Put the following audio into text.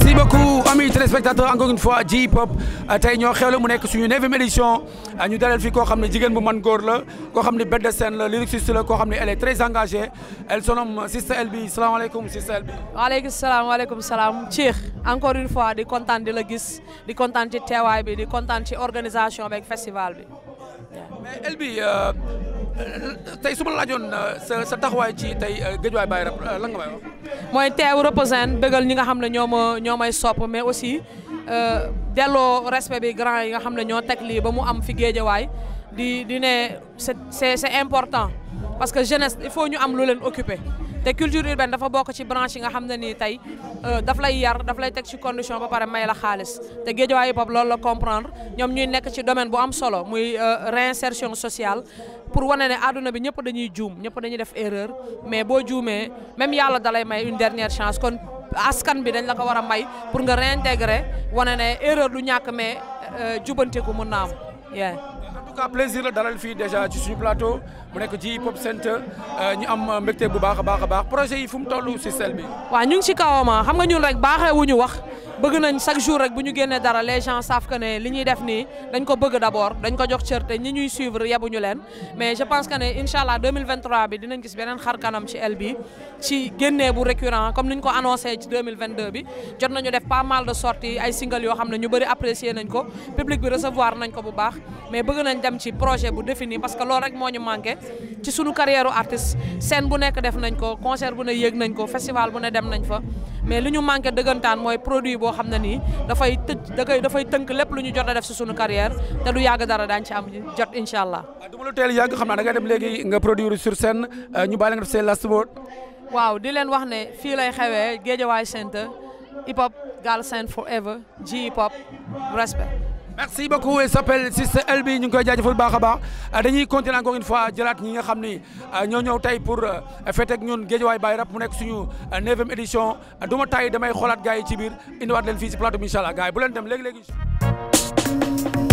merci beaucoup amis téléspectateurs encore une fois J Pop tey ñoo xewle mu nekk suñu neuvième édition ñu dalal fi koo xam ne jigéen bu man góor la koo xam ne bête de scène la lyriciste la koo xam ne elle est très engagée elle se nomme Sister Elbi salaamaaleykum Sister Elbi. waaleykum salaam waaleykum salaam Cheikh encore une fois di kontaan di la gis di kontaan ci teewaay bi di kontaan ci organisation beeg festival bi. mais Elbi tey su ma la laajoon sa sa taxawaay ci tey Guédiawaye Baye Rap lan nga may wax. mooy teew représente bëggal ñi nga xam ne ñoo ma ñoo may sopp mais aussi delloo respect bi grand yi nga xam ne ñoo teg lii ba mu am fi Guédiawaye di di ne c'est c'est c'est important parce que jeunesse il faut ñu am lu leen occuper te culture urbaine dafa bokk ci branche yi nga xam ne nii tey daf lay yar daf lay teg ci condition ba pare may la xaalis te Guédiawaye hip hop loolu la comprendre ñoom ñuy nekk ci domaine bu am solo muy réinsertion sociale pour wane ne àdduna bi ñëpp dañuy juum ñëpp dañuy def erreur mais boo juumee même yàlla dalay may une dernière chance kon askan bi dañ la ko war a may pour nga réintégrer wane ne erreur du ñàkk mais jubanteku mun na am yeah. en tout cas plaisir la dalal fii déjà ci suñu plateau mu nekk J Pop Center ñu am mbégte bu baax a baax a baax projet yi fu mu toll si sel bi. waaw ñu ngi ci kawama xam nga ñun rek baaxee wu ñu wax bëgg nañ chaque jour rek bu ñu génnee dara les gens savent que ne li ñuy def nii dañ ko bëgg d'abord dañ ko jox cër te ñi ñuy suivre yebuñu leen mais je pense que ne incha allah 2023 bi dinañ gis beneen xar kanam ci el bi ci génnee bu récurrent comme ni ñu ko annoncé ci 2022 bi jot nañu def pas mal de sorties ay single yoo xam ne ñu bëri apprécier nañ ko public bi recevoir nañ ko bu baax mais bëgg nañ dem ci projet bu défini parce que loolu rek moo ñu manqué ci sunu carrière artiste scène bu nekk def nañ ko concert bu ne yéeg nañ ko festival bu ne dem nañ fa mais li ñu manqué dëggantaan mooy produit boo xam ne nii dafay tëj da koy dafay tënk lépp lu ñu jot a def si sunu carrière te du yàgg dara daañu ci am jot incha allah. du ma la teel yàgg xam naa da ngay dem léegi nga produire sur scène ñu bàyyi la nga def seen last word. waaw di leen wax ne fii lay xewee Guédiawaye Center hip hop Galsen forever J hip hop respect. merci beaucoup elle s'appelle Sister Elbi ñu ngi koy jaajëfal baax a baax dañuy continuer encore une fois jëlaat ñi nga xam ni ñoo ñëw tey pour fête ak ñun Guédiawaye Baye Rap mu nekk suñu neuvième édition du ma tay damay xoolaat gars yi ci biir indiwaat leen fii si plateau bi incha allah gars yi bu leen dem léegi léegi.